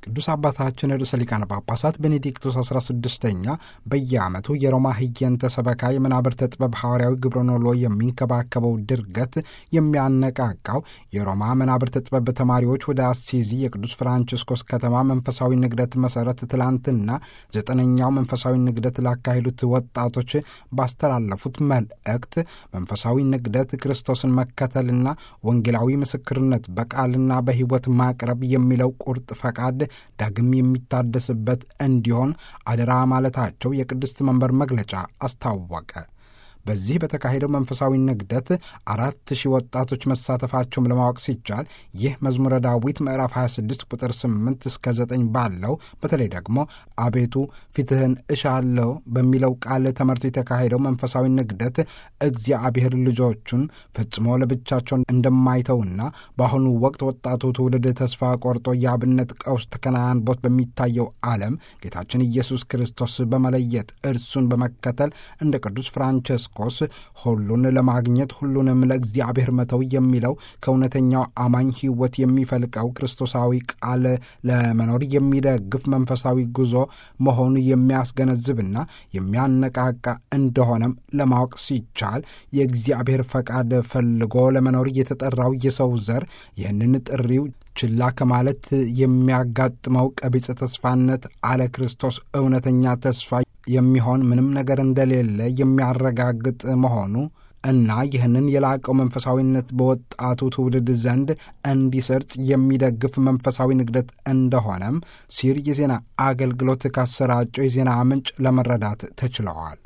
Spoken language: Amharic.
ቅዱስ አባታችን ርዕሰ ሊቃነ ጳጳሳት ቤኔዲክቶስ 16ኛ በየዓመቱ የሮማ ህየንተ ሰበካ የመናብርተ ጥበብ ሐዋርያዊ ግብረኖሎ የሚንከባከበው ድርገት የሚያነቃቃው የሮማ መናብርተ ጥበብ ተማሪዎች ወደ አሲዚ የቅዱስ ፍራንቺስኮስ ከተማ መንፈሳዊ ንግደት መሠረት ትላንትና ዘጠነኛው መንፈሳዊ ንግደት ላካሄዱት ወጣቶች ባስተላለፉት መልእክት መንፈሳዊ ንግደት ክርስቶስን መከተልና ወንጌላዊ ምስክርነት በቃልና በሕይወት ማቅረብ የሚለው ቁርጥ ፈቃድ ዳግም የሚታደስበት እንዲሆን አደራ ማለታቸው የቅድስት መንበር መግለጫ አስታወቀ። በዚህ በተካሄደው መንፈሳዊ ንግደት አራት ሺህ ወጣቶች መሳተፋቸውም ለማወቅ ሲቻል ይህ መዝሙረ ዳዊት ምዕራፍ 26 ቁጥር 8 እስከ 9 ባለው በተለይ ደግሞ አቤቱ ፊትህን እሻለሁ በሚለው ቃል ተመርቶ የተካሄደው መንፈሳዊ ንግደት እግዚአብሔር ልጆቹን ፈጽሞ ለብቻቸው እንደማይተውና በአሁኑ ወቅት ወጣቱ ትውልድ ተስፋ ቆርጦ የአብነት ቀውስ ተከናንቦት በሚታየው ዓለም ጌታችን ኢየሱስ ክርስቶስ በመለየት እርሱን በመከተል እንደ ቅዱስ ፍራንቸስኮ ቆስ ሁሉን ለማግኘት ሁሉንም ለእግዚአብሔር መተው የሚለው ከእውነተኛው አማኝ ሕይወት የሚፈልቀው ክርስቶሳዊ ቃል ለመኖር የሚደግፍ መንፈሳዊ ጉዞ መሆኑ የሚያስገነዝብና የሚያነቃቃ እንደሆነም ለማወቅ ሲቻል የእግዚአብሔር ፈቃድ ፈልጎ ለመኖር የተጠራው የሰው ዘር ይህንን ጥሪው ችላ ከማለት የሚያጋጥመው ቀቢጸ ተስፋነት አለ ክርስቶስ እውነተኛ ተስፋ የሚሆን ምንም ነገር እንደሌለ የሚያረጋግጥ መሆኑ እና ይህንን የላቀው መንፈሳዊነት በወጣቱ ትውልድ ዘንድ እንዲሰርጽ የሚደግፍ መንፈሳዊ ንግደት እንደሆነም ሲር የዜና አገልግሎት ካሰራጨው የዜና ምንጭ ለመረዳት ተችለዋል።